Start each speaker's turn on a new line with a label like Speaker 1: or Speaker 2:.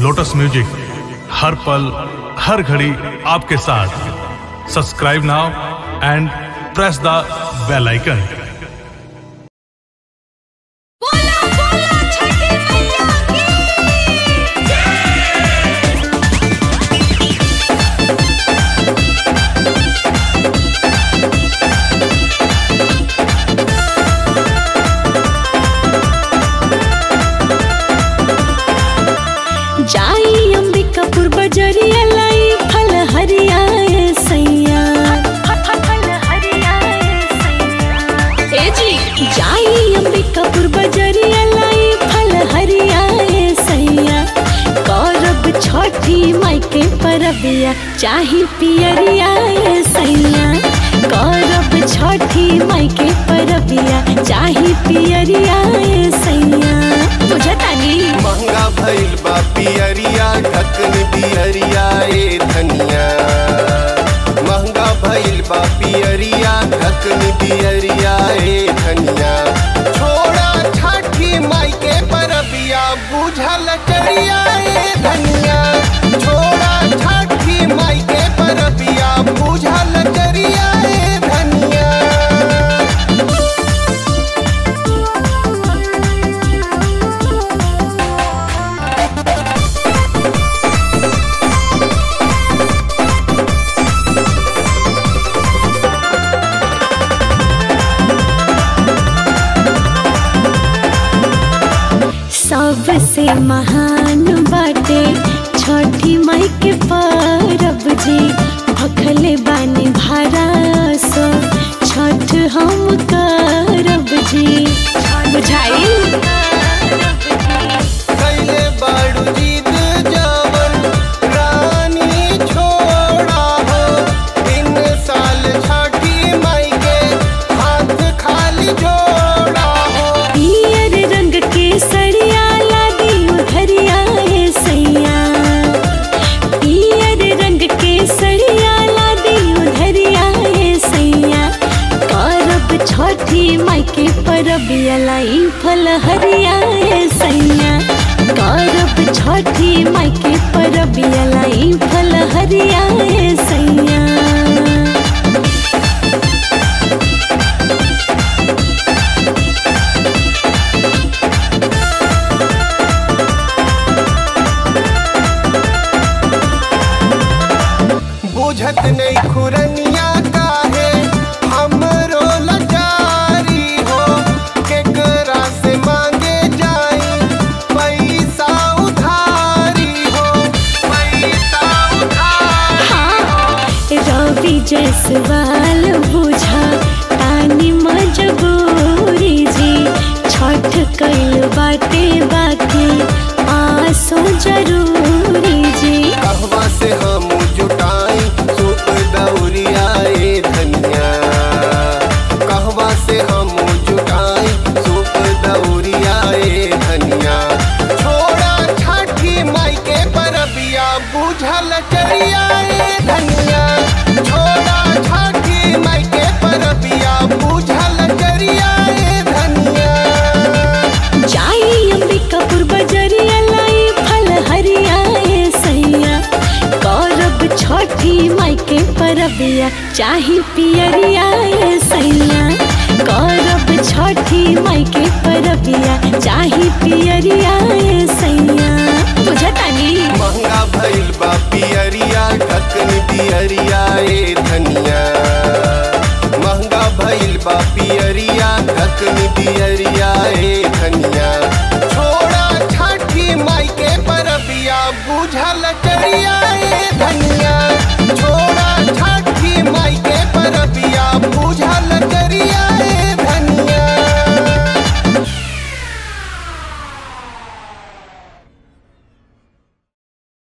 Speaker 1: lotus music हर पल हर घड़ी आपके साथ subscribe now and press the bell icon
Speaker 2: बोला बोला छठी मैया की
Speaker 3: जाई अंबिकापुर बजरिया लाई फल हरियाए सैया फल हरियाए सैया ए जी जाई अंबिकापुर बजरिया लाई फल हरियाए सैया करब छठी माई के परबिया चाही पियरियाए सैया करब छठी माई के परबिया चाही पियरियाए सैया बुझतानी
Speaker 4: महंगा भइल बा पियरिया ढकन बिहरिया ए धनिया महंगा भइल बा पियरिया ढकन बिहरिया ए धनिया छोड़ा छठी माई के परबिया बुझल चरिया ए धनिया छोड़ा छठी माई के परबिया बुझल चरिया ए धनिया
Speaker 3: सबसे महान बाटे छठी माई के परब जी भखले बानी भारा सो छठ हम करब जी बुझाई
Speaker 4: कैले बाड़ू जीत जावन रानी छोड़ा हो इन साल छठी माई के हाथ खाली जोड़ा हो
Speaker 3: पियर रंग के सड़िया लादी उधरियाए सैया पियर रंग के सड़िया लादी उधरियाए सैया करब छठी माई के परबिया लाई फल हरियाए सैया करब छठी माई के परबिया लाई फल हरियाए सैया
Speaker 4: बुझत नहीं खुरनिया काहे हमरो लाचारी हो केकरा से मांगे जाई पैसा उधारी हो पैसा उधारी
Speaker 3: रवि जसवाल बुझा तानी मजबूरी जी छठ कैल बाटे बाकी आसो जरूरी जी
Speaker 4: कहवा से हम जुटाई सूप दौरिया ए धनिया कहवा से हम जुटाई सूप दौरिया ए धनिया छोड़ा छठी माई के परबिया बुझल चरिया ए धनिया छोड़ा छठी माई के परबिया बुझल चरिया ए धनिया
Speaker 3: जाई अंबिकापुर बजरिया लाई फल हरियाए सैया करब छठी माई के परबिया चाही पियरियाए सैया करब छठी माई के परबिया चाही पियरियाए सैया बुझतानी
Speaker 4: महंगा भइल बा पियरिया ढकन बिहरिया ए धनिया महंगा भइल बा पियरिया ढकन बिहरिया ए धनिया छोड़ा छठी माई के परबिया बुझल चल